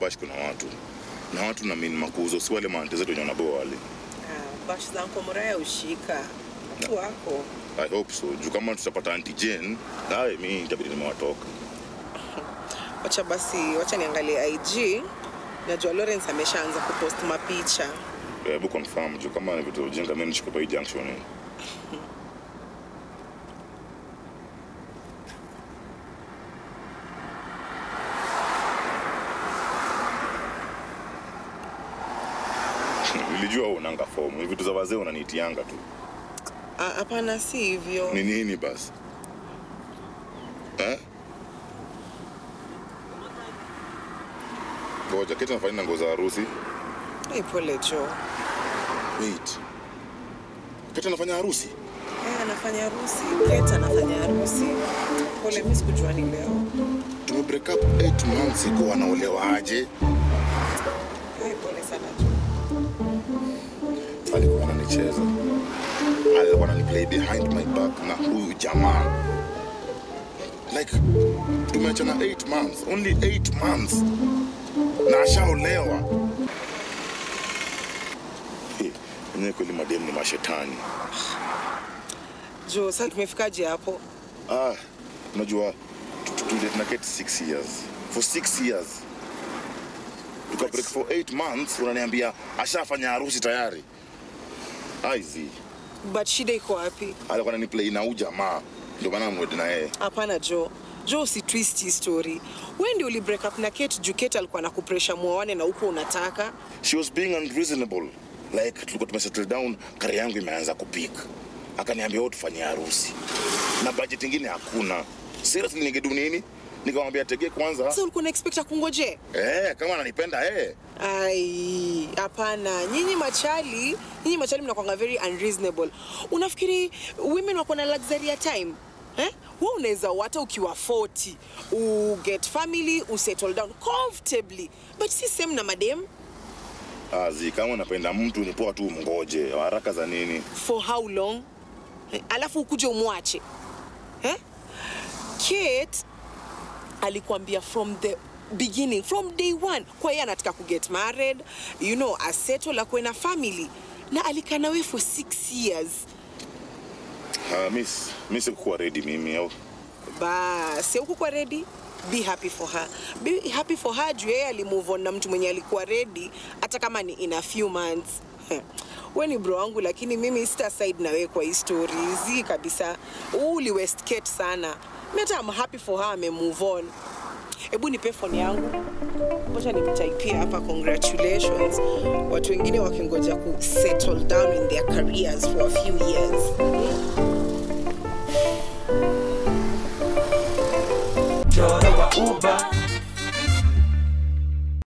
bash kuna watu na watu na mini makuzo si wale maante zetu wenye wanaboa wale Ah, bash za Uncle Muraya ushika watu wako i hope so juu kama tutapata anti Jane aye mi itabidi nimewatoka wacha basi wacha niangalie IG najua Lawrence ameshaanza kupost mapicha hebu confirm juu kama ni vitu ujinga mi nishike pa hii junction hii. nilijua wewe unanga fomu ni vitu za wazee unaniitianga tu Ah, hapana si hivyo ni nini basi eh? ngoja keti nafanya na nguo za harusi hey, pole jo wait keti anafanya harusi Eh, anafanya harusi Kate anafanya harusi pole mimi sikujua ni leo tume break up 8 months ago anaolewa aje hey, pole sana jo alikuwa ananicheza alikuwa ananiplay behind my back na huyu jamaa like tumeachana 8 months only 8 months na ashaolewa Eh, enyewe kweli mademu ni mashetani jo sasa tumefikaje hapo ah unajua tudate na Kate 6 years for 6 years tuka break for 8 months unaniambia ashafanya harusi tayari aizi but shida iko wapi alikuwa ananiplay na huyu jamaa ndio maana mwedi na yeye hapana jo jo usi twist hii story wewe ndio uli break up na Kate juu Kate alikuwa anakupresha muoane na huko unataka she was being unreasonable like tulikuwa tumesettle down kari yangu imeanza kupik akaniambia wewe tufanye harusi na budget ingine hakuna seriously ningedu nini nikamwambia tege kwanza sasa ulikuwa una expect akungoje eh kama ananipenda eh ai hapana nyinyi machali nyinyi machali mnakwanga very unreasonable unafikiri women wako na luxury ya time eh? we unaweza hata ukiwa 40 uget family usettle down comfortably but si same na madem azi kama unapenda mtu ni poa tu mngoje haraka za nini for how long eh? alafu ukuje umwache eh? Kate alikuambia from the beginning from day one kwa yeye anataka kuget married you know asettle akuwe na family na alikaa nawe for six years uh, miss mi sikukuwa ready mimi au basi huku kwa ready be happy for her be happy for her juu yeye alimove on na mtu mwenye alikuwa ready hata kama ni in a few months we ni bro wangu lakini mimi sita side na wewe kwa hii story zi kabisa Huu uli west Kate sana mi hata am happy for her ame move on hebu nipe phone yangu ngoja nimtaipia hapa congratulations watu wengine wakingoja ku settle down in their careers for a few years Mchoro wa uba